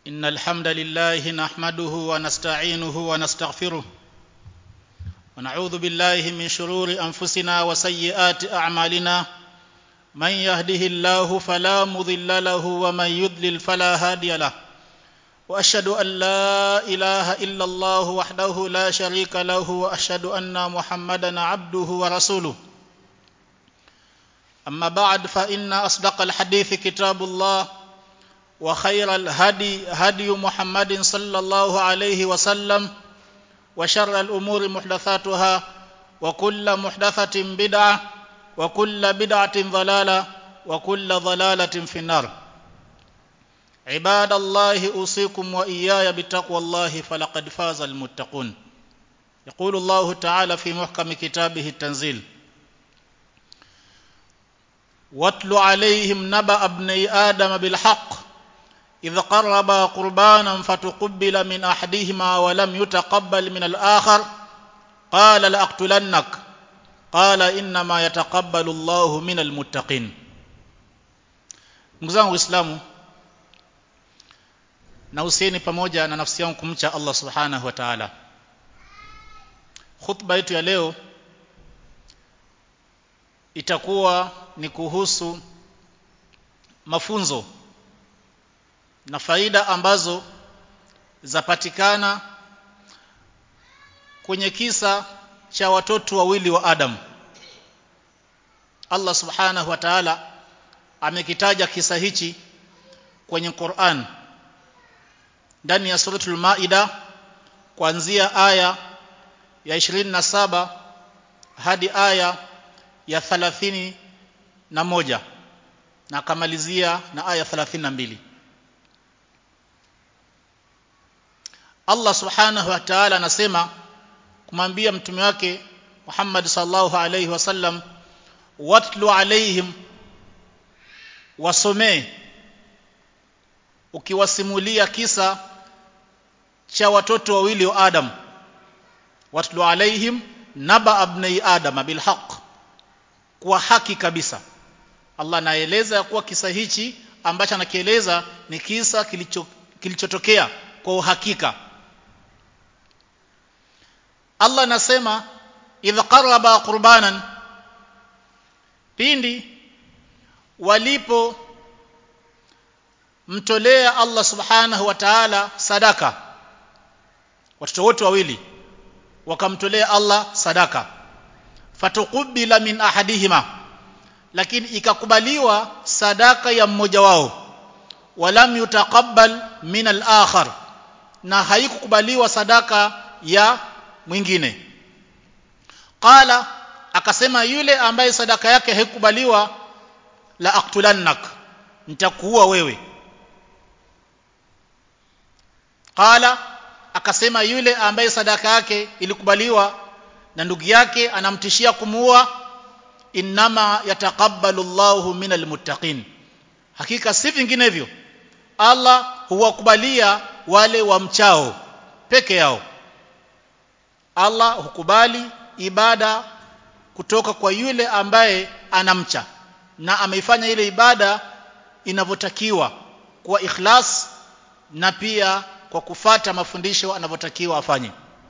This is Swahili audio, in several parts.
إن الحمد لله نحمده ونستعينه ونستغفره ونعوذ بالله من شرور أنفسنا وسيئات أعمالنا من يهده الله فلا مضل له ومن يضلل فلا هادي له وأشهد أن لا إله إلا الله وحده لا شريك له وأشهد أن محمدا عبده ورسوله أما بعد فإن أصدق الحديث كتاب الله وخير الهدي هدي محمد صلى الله عليه وسلم وشر الأمور محدثاتها وكل محدثة بدعة وكل بدعة ضلالة وكل ضلالة في النار عباد الله أوصيكم وإياي بتقوى الله فلقد فاز المتقون يقول الله تعالى في محكم كتابه التنزيل واتل عليهم نبأ ابني آدم بالحق إذ قربا قربانا فتقبل من أحدهما ولم يتقبل من الآخر قال لأقتلنك قال إنما يتقبل الله من المتقين ndugu Uislamu na usieni pamoja na nafsi yangu kumcha Allah Subhanahu wa Ta'ala. Khutba yetu ya leo itakuwa ni kuhusu mafunzo na faida ambazo zapatikana kwenye kisa cha watoto wawili wa Adam. Allah Subhanahu wa Ta'ala amekitaja kisa hichi kwenye Qur'an ndani ya suratul Maida kuanzia aya ya 27 hadi aya ya 30 na moja na akamalizia na aya 32 Allah subhanahu wa ta'ala anasema kumwambia mtume wake Muhammad sallallahu alayhi wasallam watlu alaihim wasomee ukiwasimulia kisa cha watoto wawili wa Adam watlu alaihim naba abnai adama bilhaq kwa haki kabisa Allah anaeleza kuwa kisa hichi ambacho anakieleza ni kisa kilicho kilichotokea kwa uhakika Allah anasema idh qaraba qurbanan pindi walipo mtolea Allah subhanahu wa ta'ala sadaka watoto wote wawili wakamtolea Allah sadaka fatukubila min ahadihima lakini ikakubaliwa sadaka ya mmoja wao walam yutaqabbal min al-akhar na haikukubaliwa sadaka ya mwingine qala akasema yule ambaye sadaka yake haikubaliwa la aqtulannak nitakuua wewe qala akasema yule ambaye sadaka yake ilikubaliwa na ndugu yake anamtishia kumuua innama yataqabbalu Allahu minal muttaqin hakika si vinginevyo Allah huwakubalia wale wamchao peke yao Allah hukubali ibada kutoka kwa yule ambaye anamcha na ameifanya ile ibada inavyotakiwa kwa ikhlas na pia kwa kufata mafundisho anavyotakiwa afanye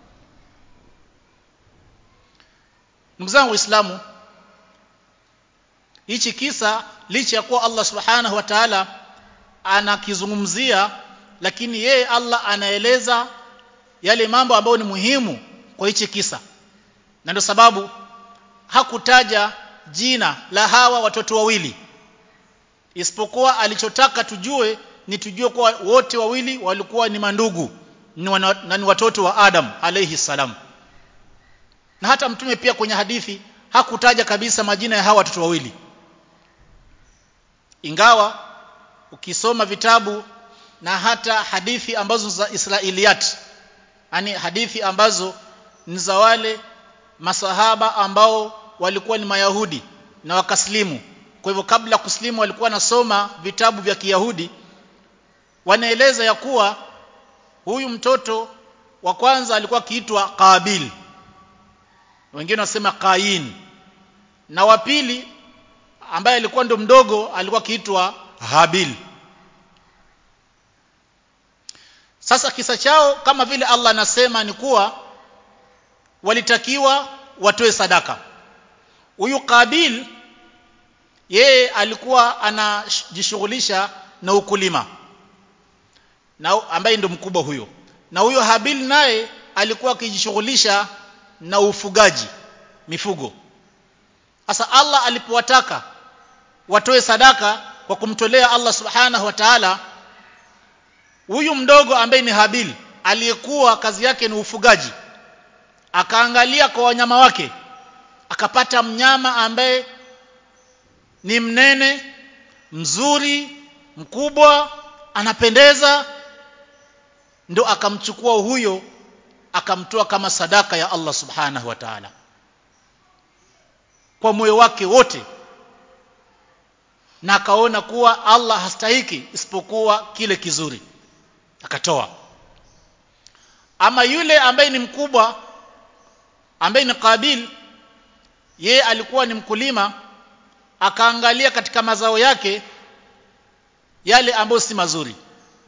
ndugu zangu waislamu hichi kisa licha ya kuwa Allah subhanahu wa ta'ala anakizungumzia lakini yeye Allah anaeleza yale mambo ambayo ni muhimu kwa hichi kisa na ndio sababu hakutaja jina la hawa watoto wawili isipokuwa alichotaka tujue ni tujue kuwa wote wawili walikuwa ni mandugu na ni watoto wa Adam alayhi salam na hata mtume pia kwenye hadithi hakutaja kabisa majina ya hawa watoto wawili ingawa ukisoma vitabu na hata hadithi ambazo za Israiliyat yani hadithi ambazo ni za wale masahaba ambao walikuwa ni mayahudi na wakaslimu kwa hivyo kabla kuslimu walikuwa nasoma vitabu vya kiyahudi wanaeleza ya kuwa huyu mtoto wa kwanza alikuwa akiitwa Qabil wengine wasema Qain na wa pili ambaye alikuwa ndo mdogo alikuwa akiitwa Habil sasa kisa chao kama vile Allah anasema ni kuwa walitakiwa watoe sadaka huyu Kabil yeye alikuwa anajishughulisha na ukulima na ambaye ndio mkubwa huyo na huyo Habil naye alikuwa akijishughulisha na ufugaji mifugo sasa Allah alipowataka watoe sadaka kwa kumtolea Allah subhanahu wa ta'ala huyu mdogo ambaye ni Habil aliyekuwa kazi yake ni ufugaji akaangalia kwa wanyama wake akapata mnyama ambaye ni mnene mzuri mkubwa anapendeza ndo akamchukua huyo akamtoa kama sadaka ya Allah subhanahu wa ta'ala kwa moyo wake wote na akaona kuwa Allah hastahiki isipokuwa kile kizuri akatoa ama yule ambaye ni mkubwa ambaye ni Kabil ye alikuwa ni mkulima akaangalia katika mazao yake yale ambayo si mazuri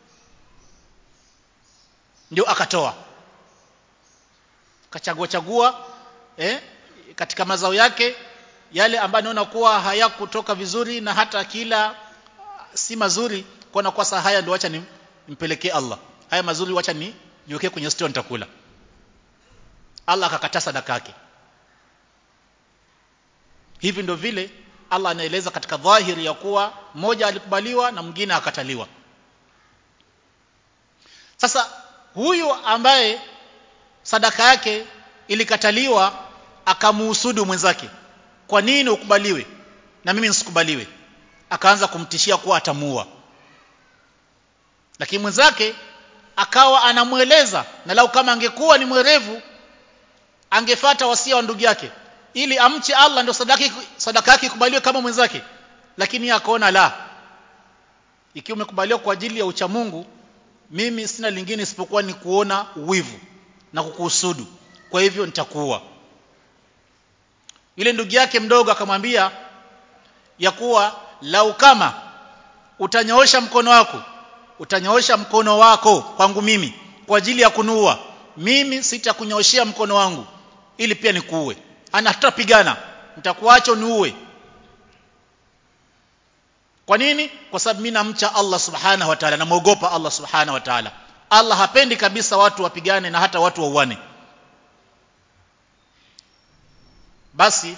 ndio akatoa akachagua chagua eh, katika mazao yake yale ambayo naona kuwa hayakutoka vizuri na hata kila si mazuri kuona kwa saa haya ndio acha nimpelekee Allah haya mazuri wacha ni niwekee kwenye store nitakula Allah akakataa sadaka yake hivi ndio vile Allah anaeleza katika dhahiri ya kuwa mmoja alikubaliwa na mwingine akataliwa sasa huyu ambaye sadaka yake ilikataliwa akamuhusudu mwenzake kwa nini ukubaliwe na mimi nisikubaliwe akaanza kumtishia kuwa atamuua lakini mwenzake akawa anamweleza na lau kama angekuwa ni mwerevu angefata wasia wa ndugu yake ili amche Allah ndio sadaka sadaka yake ikubaliwe kama mwenzake lakini akaona la ikiwa umekubaliwa kwa ajili ya ucha Mungu mimi sina lingine isipokuwa ni kuona uwivu na kukuhusudu kwa hivyo nitakuua yule ndugu yake mdogo akamwambia ya kuwa lau kama utanyoosha mkono wako utanyoosha mkono wako kwangu mimi kwa ajili ya kunuua mimi sitakunyooshea mkono wangu ili pia nikuue ana tutapigana nitakuacha niue kwa nini kwa sababu mimi namcha Allah subhanahu wa ta'ala namuogopa Allah subhanahu wa ta'ala Allah hapendi kabisa watu wapigane na hata watu wauane basi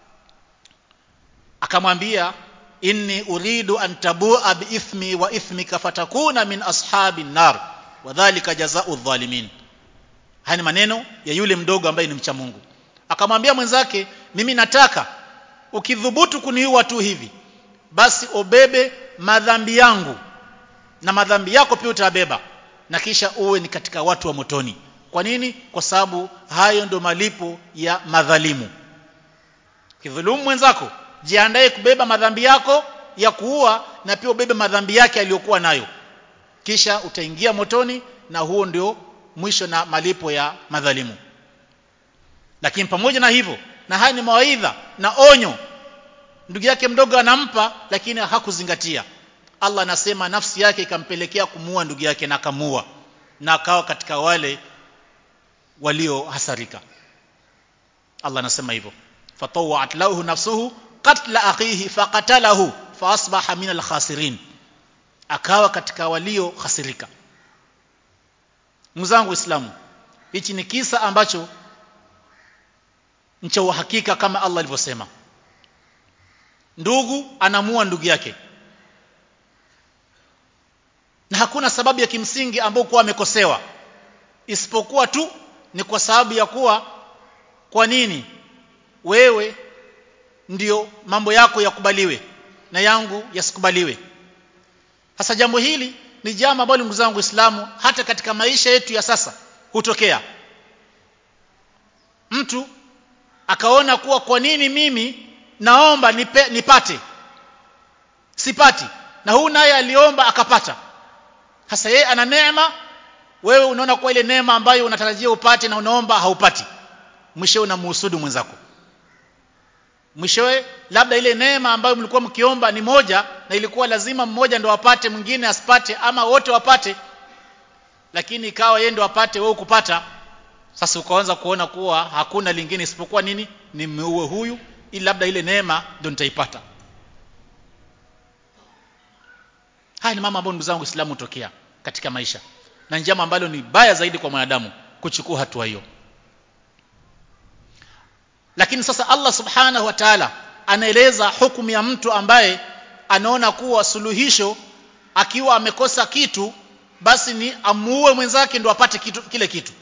akamwambia inni uridu an tabua biithmi wa ithmika fatakuna min ashabi nar wadhālika jazaa'u dhalimin haya ni maneno ya yule mdogo ambaye ni mcha Mungu akamwambia mwenzake mimi nataka ukidhubutu kuniua tu hivi basi obebe madhambi yangu na madhambi yako pia utabeba na kisha uwe ni katika watu wa motoni kwa nini kwa sababu hayo ndio malipo ya madhalimu kidhulumu mwenzako jiandae kubeba madhambi yako ya kuua na pia ubebe madhambi yake aliyokuwa nayo kisha utaingia motoni na huo ndio mwisho na malipo ya madhalimu lakini pamoja na hivyo na haya ni mawaidha na onyo ndugu yake mdogo anampa lakini hakuzingatia Allah anasema nafsi yake ikampelekea kumuua ndugu yake na akamuua na akawa katika wale waliohasarika Allah anasema hivyo fatawat lahu nafsuhu qatla akhihi faqatalahu faasbaha min alkhasirin akawa katika walio khasirika mzangu waislamu hichi ni kisa ambacho cha uhakika kama Allah alivyosema ndugu anamua ndugu yake na hakuna sababu ya kimsingi ambayo kuwa amekosewa isipokuwa tu ni kwa sababu ya kuwa kwa nini wewe ndio mambo yako yakubaliwe na yangu yasikubaliwe sasa jambo hili ni jambo ambalo ndugu zangu Uislamu hata katika maisha yetu ya sasa hutokea mtu akaona kuwa kwa nini mimi naomba nipe, nipate sipati na huu naye aliomba akapata hasa yeye ana neema wewe unaona kwa ile neema ambayo unatarajia upate na unaomba haupati mwishowe unamhusudu mwenzako mwishowe labda ile neema ambayo mlikuwa mkiomba ni moja na ilikuwa lazima mmoja ndo apate mwingine asipate ama wote wapate lakini ikawa yeye ndo apate wewe kupata sasa ukaanza kuona kuwa hakuna lingine isipokuwa nini nimeue huyu ili labda ile neema ndio nitaipata haya ni mambo ambayo ndugu zangu Uislamu hutokea katika maisha na njama ambalo ni baya zaidi kwa mwanadamu kuchukua hatua hiyo lakini sasa Allah subhanahu wa ta'ala anaeleza hukumu ya mtu ambaye anaona kuwa suluhisho akiwa amekosa kitu basi ni amuue mwenzake ndio apate kitu, kile kitu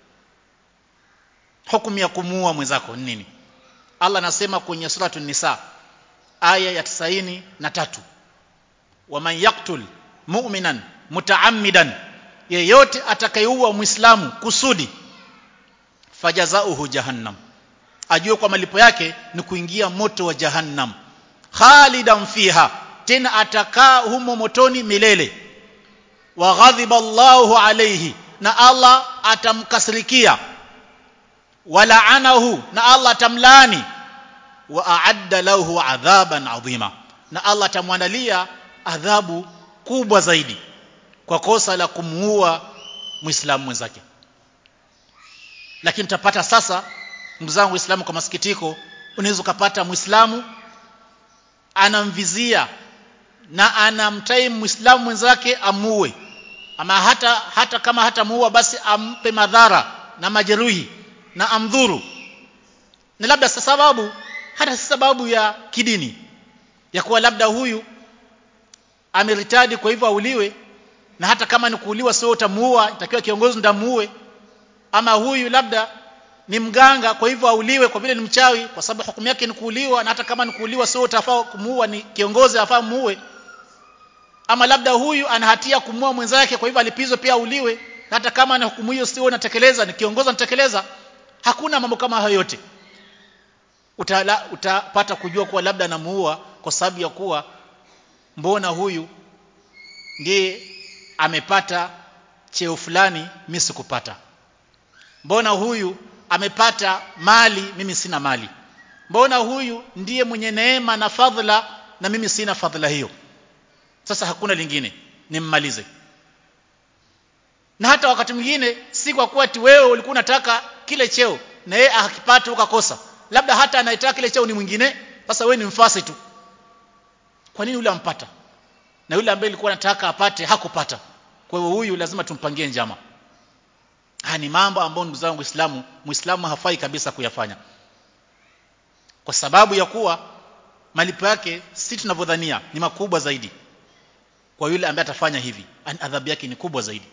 hukumu ya kumuua mwenzako ni nini Allah anasema kwenye suratu nisa aya ya 93 waman yaktul mu'minan mutaammidan yeyote atakayeua muislamu kusudi fajazauhu jahannam ajue kwa malipo yake ni kuingia moto wa jahannam khalidan fiha tena atakaa humo motoni milele wa ghadhiba Allahu alayhi na Allah atamkasirikia walaanahu na Allah atamlaani wa a'adda lahu adhaban adhima na Allah atamwandalia adhabu kubwa zaidi kwa kosa la kumuua muislamu mwenzake lakini tutapata sasa ndugu zangu waislamu kwa masikitiko unaweza kupata muislamu anamvizia na anamtai muislamu mwenzake amuue ama hata hata kama hatamuua basi ampe madhara na majeruhi na amdhuru na labda sababu hata si sababu ya kidini ya kuwa labda huyu ameritadi kwa hivyo auliwe na hata kama ni kuuliwa sio utamuua itakiwa kiongozi ndamuue ama huyu labda ni mganga kwa hivyo auliwe kwa vile ni mchawi kwa sababu hukumu yake ni kuuliwa na hata kama ni kuuliwa sio utafaa kumuua ni kiongozi afaa muue ama labda huyu ana hatia kumua mwenzake kwa hivyo alipizwe pia auliwe na hata kama na hukumu hiyo sio unatekeleza ni kiongozi anatekeleza hakuna mambo kama hayo yote utala, utapata kujua kuwa labda anamuua kwa sababu ya kuwa mbona huyu ndiye amepata cheo fulani mimi sikupata mbona huyu amepata mali mimi sina mali mbona huyu ndiye mwenye neema na fadhila na mimi sina fadhila hiyo sasa hakuna lingine nimmalize na hata wakati mwingine si kwa kuwa ati wewe ulikuwa unataka kile cheo na yeye akipata ukakosa labda hata anayetaka kile cheo ni mwingine sasa wewe ni mfasi tu kwa nini yule ampata na yule ambaye alikuwa anataka apate hakupata kwa hiyo huyu lazima tumpangie njama haya ni mambo ambayo ndugu zangu Uislamu Muislamu hafai kabisa kuyafanya kwa sababu ya kuwa malipo yake si tunavyodhania ni makubwa zaidi kwa yule ambaye atafanya hivi adhabu yake ni kubwa zaidi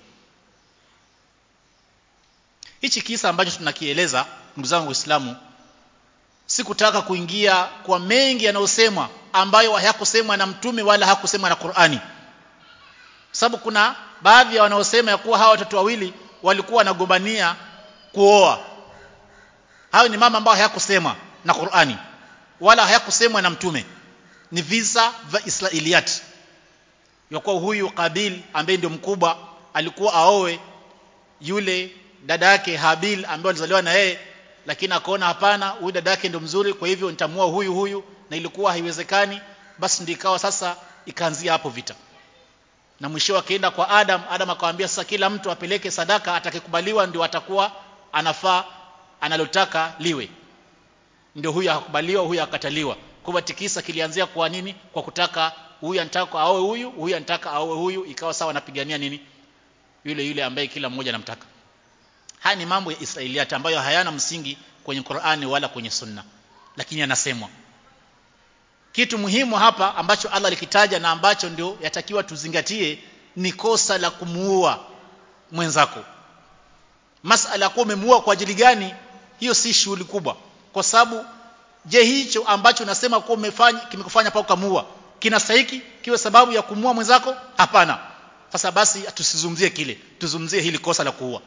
hichi kisa ambacho tunakieleza ndugu zangu Waislamu sikutaka kuingia kwa mengi yanayosemwa ambayo hayakusemwa na mtume wala hakusemwa na Qur'ani sababu kuna baadhi ya wanaosema ya kuwa hawa watoto wawili walikuwa wanagombania kuoa hayo ni mama ambao hayakusemwa na Qur'ani wala hayakusemwa na mtume ni visa vya Israiliyat ya kuwa huyu Kabil ambaye ndio mkubwa alikuwa aowe yule dada yake Habil ambaye alizaliwa na yeye lakini akaona hapana huyu dada yake ndio mzuri kwa hivyo nitamua huyu huyu na ilikuwa haiwezekani basi ndio ikawa sasa ikaanzia hapo vita na mwisho akaenda kwa Adam Adam akamwambia sasa kila mtu apeleke sadaka atakayekubaliwa ndio atakuwa anafaa analotaka liwe ndio huyu akakubaliwa huyu akataliwa kwa tikisa kilianzia kwa nini kwa kutaka huyu anataka aoe huyu huyu anataka aoe huyu ikawa sawa anapigania nini yule yule ambaye kila mmoja anamtaka haya ni mambo ya Israiliyat ambayo hayana msingi kwenye Qur'ani wala kwenye Sunna lakini yanasemwa kitu muhimu hapa ambacho Allah alikitaja na ambacho ndio yatakiwa tuzingatie ni kosa la kumuua mwenzako masala kwa umemuua kwa ajili gani hiyo si shughuli kubwa kwa sababu je hicho ambacho unasema kwa umefanya kimekufanya pa ukamuua kinastahiki kiwe sababu ya kumua mwenzako hapana sasa basi tusizungumzie kile tuzungumzie hili kosa la kuua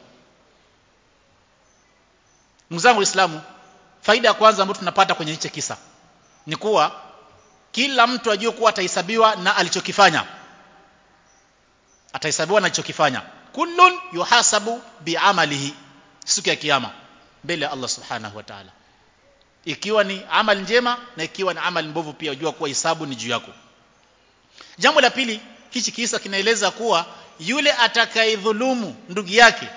mzangu Uislamu faida ya kwanza ambayo tunapata kwenye hicho kisa ni kuwa kila mtu ajue kuwa atahesabiwa na alichokifanya atahesabiwa na alichokifanya kullun yuhasabu biamalihi siku ya kiyama mbele ya Allah subhanahu wa ta'ala ikiwa ni amali njema na ikiwa ni amali mbovu pia ujua kuwa hisabu ni juu yako jambo la pili hichi kisa kinaeleza kuwa yule atakayedhulumu ndugu yake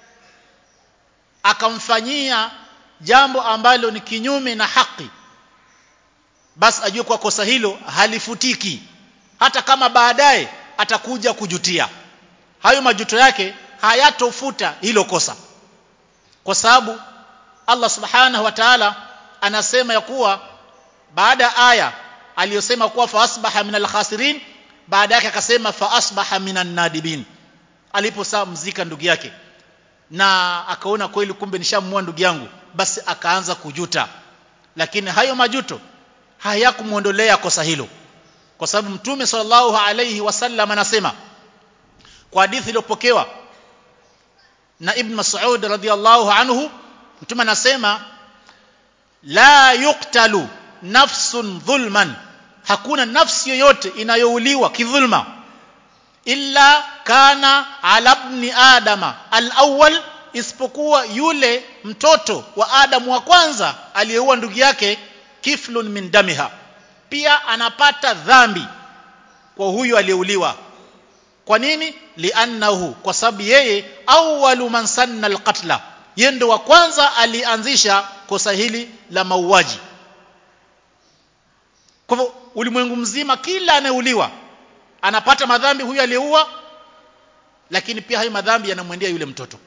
akamfanyia jambo ambalo ni kinyume na haki basi ajue kwa kosa hilo halifutiki hata kama baadaye atakuja kujutia hayo majuto yake hayatofuta hilo kosa kwa sababu Allah subhanahu wa ta'ala anasema ya kuwa baada ya aya aliyosema kuwa fa asbaha minal khasirin baada yake akasema fa asbaha minan nadibin aliposaa mzika ndugu yake na akaona kweli kumbe nishamua ndugu yangu basi akaanza kujuta lakini hayo majuto hayakumuondolea kosa hilo kwa sababu mtume sallallahu alayhi wasallam anasema kwa hadithi iliyopokewa na ibn Mas'ud radhiyallahu anhu mtume anasema la yuqtalu nafsun dhulman hakuna nafsi yoyote inayouliwa kidhulma illa kana ala ibn adama al-awwal isipokuwa yule mtoto wa Adamu wa kwanza aliyeua ndugu yake kiflun min damiha pia anapata dhambi kwa huyu aliyeuliwa kwa nini liannahu kwa sababu yeye awwalu man sanna alqatla yeye ndo wa kwanza alianzisha kosa hili la mauaji kwa hivyo ulimwengu mzima kila anayeuliwa anapata madhambi huyu aliyeua lakini pia hayo madhambi yanamwendea yule mtoto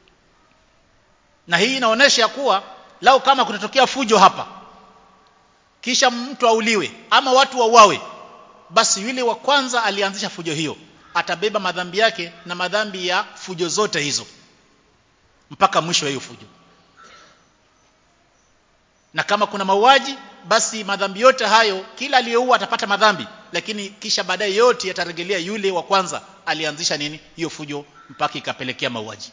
na hii inaonyesha kuwa lau kama kutatokea fujo hapa kisha mtu auliwe ama watu wauawe basi yule wa kwanza alianzisha fujo hiyo atabeba madhambi yake na madhambi ya fujo zote hizo mpaka mwisho wa hiyo fujo na kama kuna mauaji basi madhambi yote hayo kila aliyeua atapata madhambi lakini kisha baadaye yote yatarejelea yule wa kwanza alianzisha nini hiyo fujo mpaka ikapelekea mauaji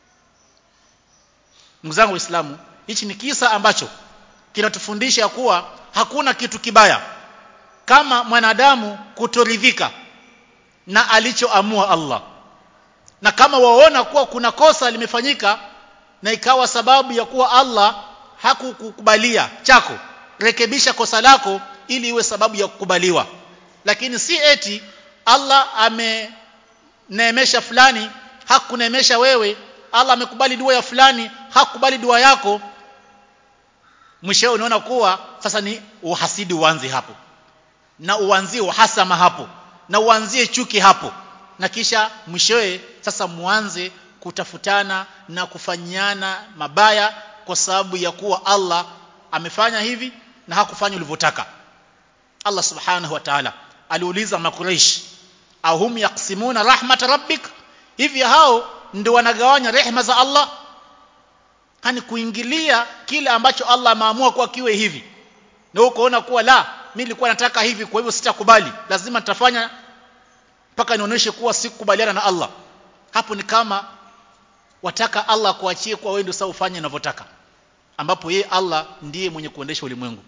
ndugu zangu waislamu hichi ni kisa ambacho kinatufundisha kuwa hakuna kitu kibaya kama mwanadamu kutoridhika na alichoamua Allah na kama waona kuwa kuna kosa limefanyika na ikawa sababu ya kuwa Allah hakukukubalia chako rekebisha kosa lako ili iwe sababu ya kukubaliwa lakini si eti Allah ameneemesha fulani hakuneemesha wewe Allah amekubali dua ya fulani hakubali dua yako mwisho unaona kuwa sasa ni uhasidi uanze hapo na uanzie uhasama hapo na uanzie chuki hapo na kisha mwishowe sasa muanze kutafutana na kufanyana mabaya kwa sababu ya kuwa Allah amefanya hivi na hakufanya ulivyotaka Allah subhanahu wa ta'ala aliuliza makuraish ahum yaqsimuna rahmat rabbik hivi hao ndio wanagawanya rehema za Allah hani kuingilia kile ambacho Allah ameamua kuwa kiwe hivi na ukoona kuwa la mimi nilikuwa nataka hivi kwa hivyo sitakubali lazima nitafanya mpaka nionyeshe kuwa sikubaliana na Allah hapo ni kama wataka Allah kuachie kwa wewe ndio sasa ufanye unavyotaka ambapo yeye Allah ndiye mwenye kuendesha ulimwengu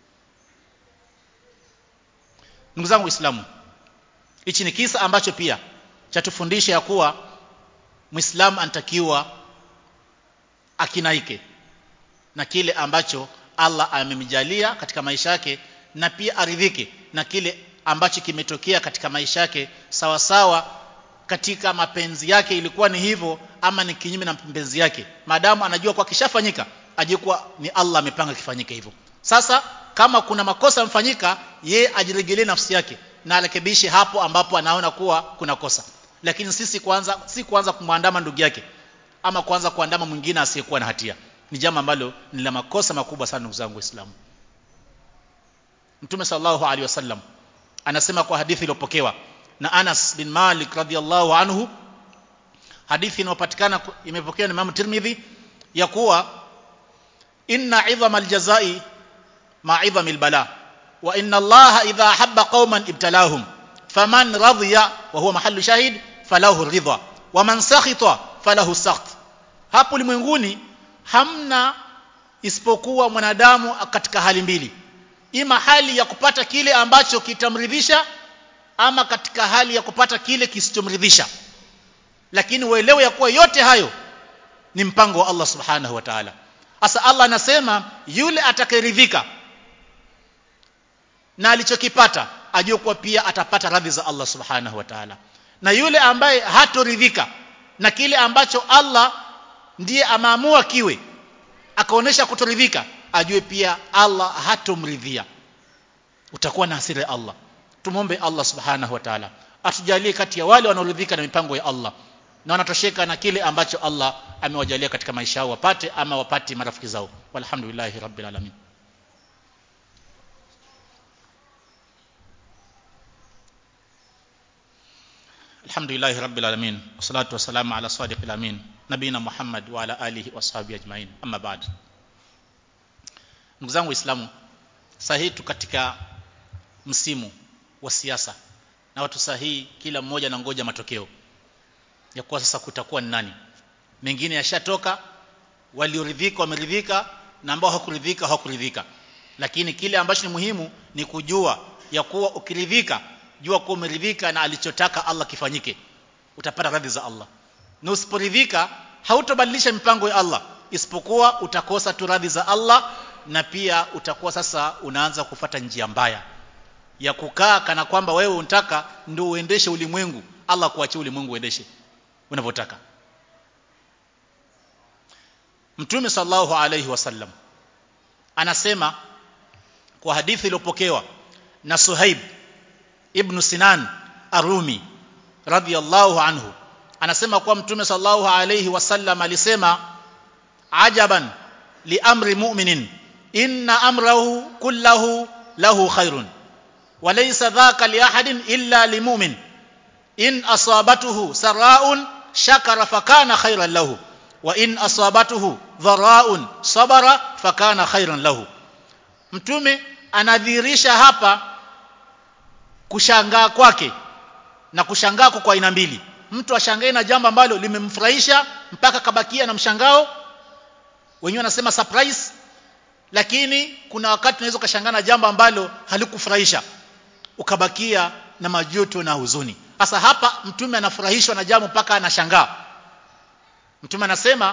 ndugu zangu waislamu hichi ni kisa ambacho pia chatufundisha ya kuwa muislamu anatakiwa akinaike na kile ambacho Allah amemjalia katika maisha yake na pia aridhike na kile ambacho kimetokea katika maisha yake sawa sawa katika mapenzi yake ilikuwa ni hivyo ama ni kinyume na mapenzi yake maadamu anajua kwa kishafanyika ajue kuwa ni Allah amepanga kifanyike hivyo sasa kama kuna makosa yamfanyika ye ajiregelee nafsi yake na arekebishe hapo ambapo anaona kuwa kuna kosa lakini sisi kwanza si kuanza kumwandama ndugu yake ama kuanza kuandama mwingine asiyekuwa na hatia ni jambo ambalo ni la makosa makubwa sana ndugu zangu waislamu Mtume sallallahu alaihi wasallam anasema kwa hadithi iliyopokewa na Anas bin Malik radhiallahu anhu hadithi inayopatikana imepokewa na Imam Tirmidhi ya kuwa inna idhama aljazai ma idhami albala wa inna Allah idha habba qauman ibtalahum faman radiya wa huwa mahallu shahid falahu ridha wa man sakhita falahu sakht hapo ulimwenguni hamna isipokuwa mwanadamu katika hali mbili ima hali ya kupata kile ambacho kitamridhisha ama katika hali ya kupata kile kisichomridhisha lakini uelewe ya kuwa yote hayo ni mpango wa Allah subhanahu wa ta'ala asa Allah anasema yule atakayeridhika na alichokipata ajue kuwa pia atapata radhi za Allah subhanahu wa ta'ala na yule ambaye hatoridhika na kile ambacho Allah ndiye ameamua kiwe akaonesha kutoridhika ajue pia Allah hatomridhia utakuwa na hasira ya Allah tumombe Allah subhanahu wa ta'ala atujalie kati ya wale wanaoridhika na mipango ya Allah na wanatosheka na kile ambacho Allah amewajalia katika maisha yao wapate ama wapate marafiki zao walhamdulillahi rabbil alamin alhamdulillahi rabbil alamin wassalatu wassalamu ala sadiqil amin nabina muhammad wa ala alihi washabihi ajmain amma ba'd ndugu zangu waislamu sahihi tu katika msimu wa siasa na watu sahihi kila mmoja anangoja matokeo ya kuwa sasa kutakuwa ni nani mengine yashatoka walioridhika wameridhika na ambao hawakuridhika hawakuridhika lakini kile ambacho ni muhimu ni kujua ya kuwa ukiridhika jua kuwa umeridhika na alichotaka Allah kifanyike utapata radhi za Allah na usiporidhika hautobadilisha mipango ya Allah isipokuwa utakosa tu radhi za Allah na pia utakuwa sasa unaanza kufata njia mbaya ya kukaa kana kwamba wewe unataka ndio uendeshe ulimwengu Allah kuachia ulimwengu uendeshe unavyotaka Mtume sallallahu alayhi wasallam anasema kwa hadithi iliyopokewa na Suhaib ibn Sinan Arumi radhiyallahu anhu anasema kwa Mtume sallallahu alayhi wasallam alisema ajaban li amri mu'minin inna amrahu kullahu lahu khairun وليس ذاك لأحد إلا لمؤمن إن أصابته سراء شكر فكان خيرا له وإن أصابته ضراء صبر فكان خيرا له mtume anadhihirisha hapa kushangaa kwake na kushangaa kwa aina mbili mtu ashangae na jambo ambalo limemfurahisha mpaka kabakia na mshangao wenyewe wanasema surprise lakini kuna wakati unaweza ukashangaa na jambo ambalo halikufurahisha ukabakia na majuto na huzuni sasa hapa mtume anafurahishwa na jambo mpaka anashangaa mtume anasema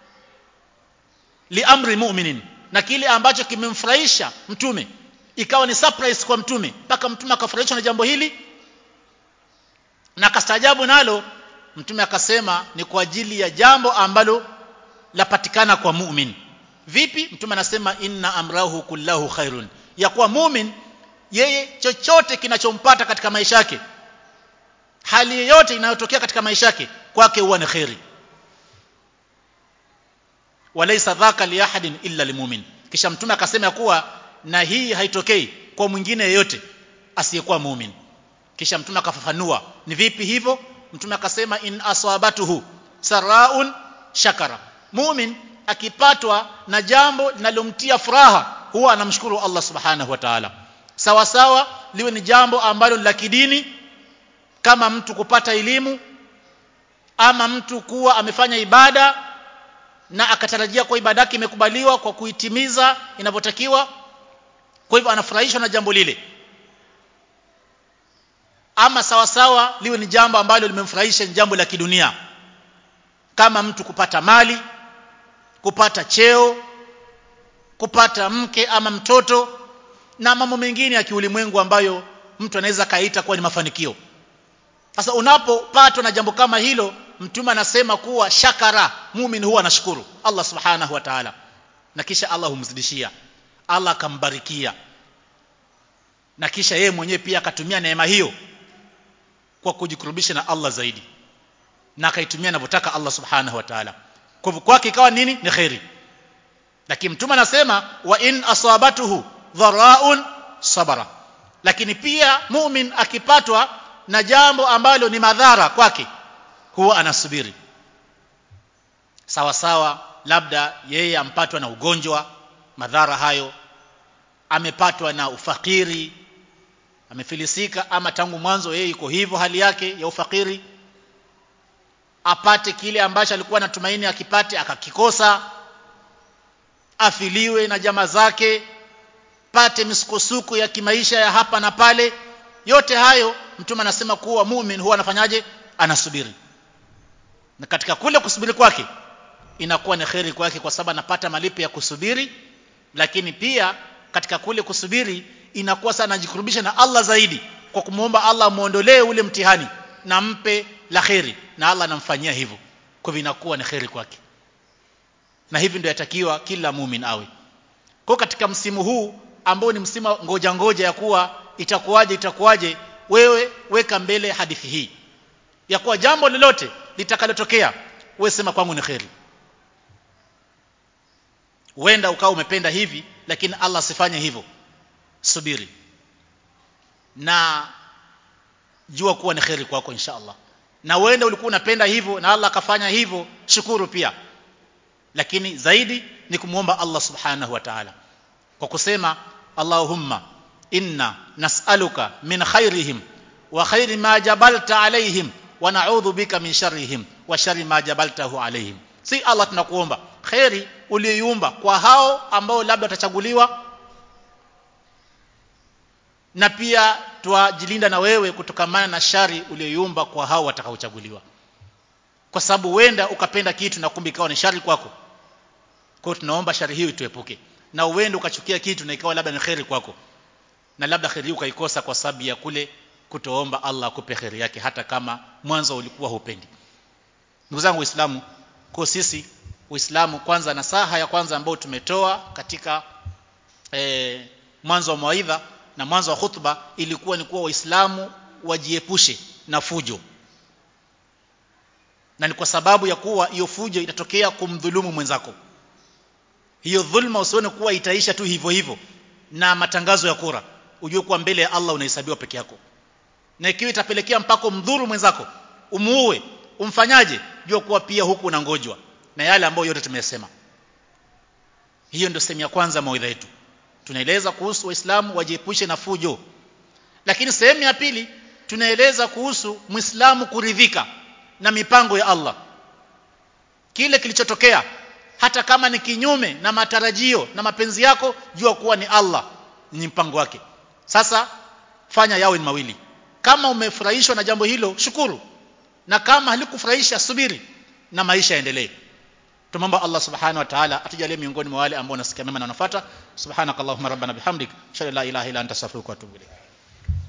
li amri mu'minin na kile ambacho kimemfurahisha mtume ikawa ni surprise kwa mtume mpaka mtume akafurahishwa na jambo hili na akastaajabu nalo mtume akasema ni kwa ajili ya jambo ambalo lapatikana kwa mu'min vipi mtume anasema inna amrahu kullahu khairun ya kuwa mu'min yeye chochote kinachompata katika maisha yake hali yoyote inayotokea katika maisha yake kwake huwa ni khairi walaysa dhaka li ahadin illa limumin kisha mtume akasema kuwa na hii haitokei kwa mwingine yeyote asiyekuwa muumini kisha mtume akafafanua ni vipi hivyo mtume akasema in asabatuhu saraun shakara mumin akipatwa na jambo linalomtia furaha huwa anamshukuru Allah subhanahu wa ta'ala sawa sawa liwe ni jambo ambalo la kidini kama mtu kupata elimu ama mtu kuwa amefanya ibada na akatarajia kwa ibada yake imekubaliwa kwa kuitimiza inavyotakiwa kwa hivyo anafurahishwa na jambo lile ama sawa sawa liwe ni jambo ambalo limemfurahisha ni jambo la kidunia kama mtu kupata mali kupata cheo kupata mke ama mtoto na mambo mengine ya kiulimwengu ambayo mtu anaweza kaita kuwa ni mafanikio sasa unapopatwa na jambo kama hilo mtume anasema kuwa shakara muumini huwa anashukuru Allah subhanahu wa ta'ala na kisha Allah humzidishia Allah akambarikia na kisha yeye mwenyewe pia akatumia neema hiyo kwa kujikurubisha na Allah zaidi na akaitumia anavyotaka Allah subhanahu wa ta'ala kwa hivyo kwake ikawa nini ni khairi lakini mtume anasema wa in asabatuhu dharaun sabara lakini pia mumin akipatwa na jambo ambalo ni madhara kwake huwa anasubiri sawa sawa labda yeye ampatwa na ugonjwa madhara hayo amepatwa na ufakiri amefilisika ama tangu mwanzo yeye yuko hivyo hali yake ya ufakiri apate kile ambacho alikuwa anatumaini akipate akakikosa afiliwe na jamaa zake pate misukosuko ya kimaisha ya hapa na pale yote hayo mtume anasema kuwa mumin huwa anafanyaje anasubiri na katika kule kusubiri kwake inakuwa ni kheri kwake kwa sababu anapata malipo ya kusubiri lakini pia katika kule kusubiri inakuwa sana anajikurubisha na Allah zaidi kwa kumwomba Allah muondolee ule mtihani na mpe la kheri na Allah anamfanyia hivyo kwa hivyo inakuwa ni kheri kwake na hivi ndio yatakiwa kila mumin awe kwa katika msimu huu ambao ni msimu ngoja ngoja ya kuwa itakuwaje itakuwaje wewe weka mbele hadithi hii ya kuwa jambo lolote litakalotokea wewe sema kwangu ni kheri huenda ukawa umependa hivi lakini Allah asifanye hivyo subiri na jua kuwa ni kheri kwako insha Allah na uende ulikuwa unapenda hivyo na Allah akafanya hivyo shukuru pia lakini zaidi ni kumwomba Allah subhanahu wa ta'ala kwa kusema Allahumma inna nas'aluka min khairihim wa khairi ma jabalta alaihim wa na'udhu bika min sharrihim wa sharri ma jabaltahu alaihim si Allah tunakuomba khairi uliyoiumba kwa hao ambao labda watachaguliwa na pia twajilinda na wewe kutokamana na shari uliyoiumba kwa hao watakaochaguliwa kwa sababu huenda ukapenda kitu na kumbe ikawa ni shari kwako kwa hiyo tunaomba shari hiyo ituepuke na uende ukachukia kitu na ikawa labda ni kheri kwako na labda kheri hiyo ukaikosa kwa sababu ya kule kutoomba Allah akupe kheri yake hata kama mwanzo ulikuwa hupendi ndugu zangu waislamu kwa sisi uislamu kwanza nasaha ya kwanza ambayo tumetoa katika e, mwanzo wa mawaidha na mwanzo wa khutba ilikuwa ni kuwa waislamu wajiepushe na fujo na ni kwa sababu ya kuwa hiyo fujo itatokea kumdhulumu mwenzako hiyo dhulma usione kuwa itaisha tu hivyo hivyo na matangazo ya kura ujue kuwa mbele ya Allah unahesabiwa peke yako na ikiwa itapelekea mpaka mdhuru mwenzako umuue umfanyaje jua kuwa pia huku unangojwa na yale ambayo yote tumeyasema hiyo ndio sehemu ya kwanza mawaidha yetu tunaeleza kuhusu waislamu wajiepushe na fujo lakini sehemu ya pili tunaeleza kuhusu muislamu kuridhika na mipango ya Allah kile kilichotokea hata kama ni kinyume na matarajio na mapenzi yako jua kuwa ni Allah ni mpango wake sasa fanya yawe ni mawili kama umefurahishwa na jambo hilo shukuru na kama halikufurahisha subiri na maisha yaendelee tumomba Allah subhanahu wa ta'ala atujalie miongoni mwa wale ambao nasikia mema na wanafuata subhanakallahumma rabbana bihamdik shalla la ilaha illa anta astaghfiruka wa atubu ilayk